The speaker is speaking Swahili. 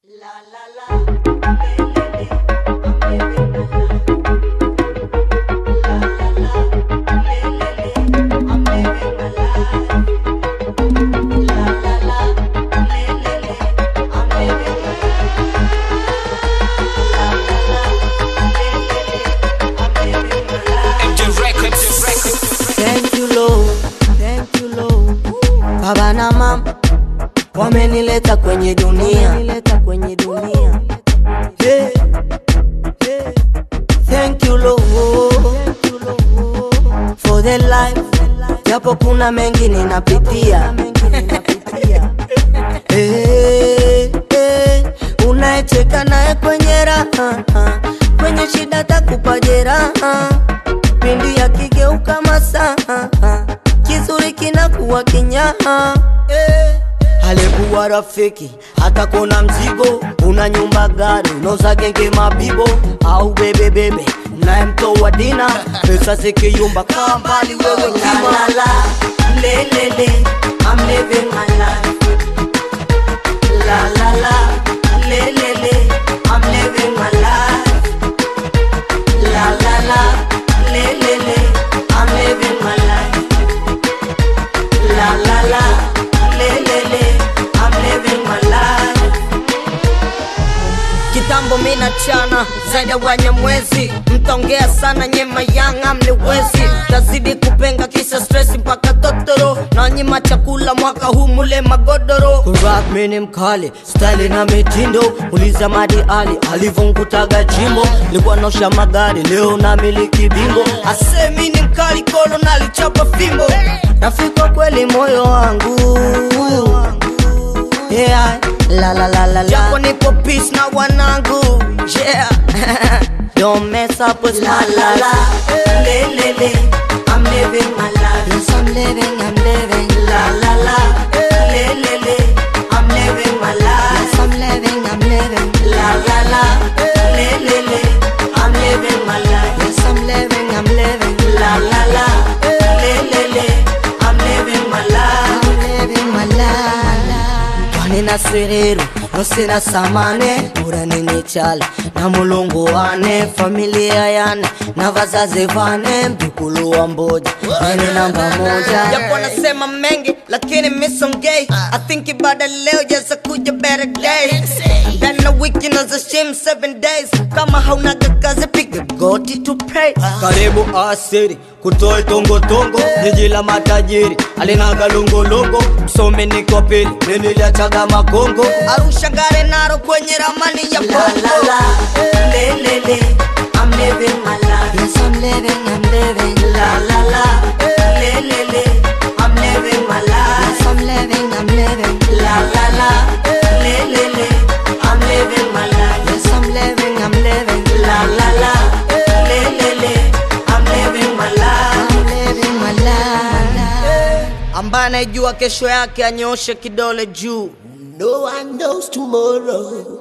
Thank you Lord, thank you Lord. Baba na mama wamenileta kwenye dunia, wamenileta kwenye dunia. Hey, hey. Thank you Lord, thank you Lord for the life, japo kuna mengi ninapitia. Hey, hey. Unayecheka naye kwenye raha, kwenye shida takupa jeraha pindi yakigeuka masaa kizuri kinakuwa kinyaha eh. alikuwa rafiki hata kona mzigo una nyumba gari unoza genge mabibo au bebebebe unayemtoa dina pesa zikiyumba kaa mbali wewe kima lelele I'm living my life la la la lelele I'm living my life la la la le le le I'm living my life la la la le le le I'm living my life kitambo mina chana zaidi ya wanyamwezi mtaongea sana nyema yanga mliwezi tazidi kupenga kisha stress mpaka totoro na nyima chakula mwaka huu mule magodoro kurak mini mkali style na mitindo uliza madi ali alivyonkutaga jimbo likuwa naosha magari leo na miliki bingo asemi ni mkali kolo nalichapa fimbo rafika kweli moyo wangu yeah. la la la la la japo nipo peace na wanangu yeah don't mess up with my life le le le I'm living my life yes I'm living I'm living la la la le le le I'm living my life yes I'm living I'm living la la la le le le I'm living my life yes I'm living I'm living la la la le le le I'm living my life I'm living my life Kwani na siriru nosina samane uranini chale na mulungu wane familia yane na vazazi vane mjukulu wa mboja ene namba moja japo nasema mengi lakini misongei I think ibada leo jaza kuja better day ndani na wiki naza shim seven days kama haunaga kazi piga goti to pray karibu asiri kutoe tongotongo jiji la matajiri alinaga longolongo msomi niko pili niliachaga makongo arusha gare naro kwenye ramani ya bongo le le le I'm living my life yes I'm living I'm living la la la le le le I'm living my life yes I'm living I'm living la la la le le le I'm living my life yes I'm living I'm living la la la le le le I'm living my life I'm living my life ambaye anayejua kesho yake anyoshe kidole juu No one knows tomorrow.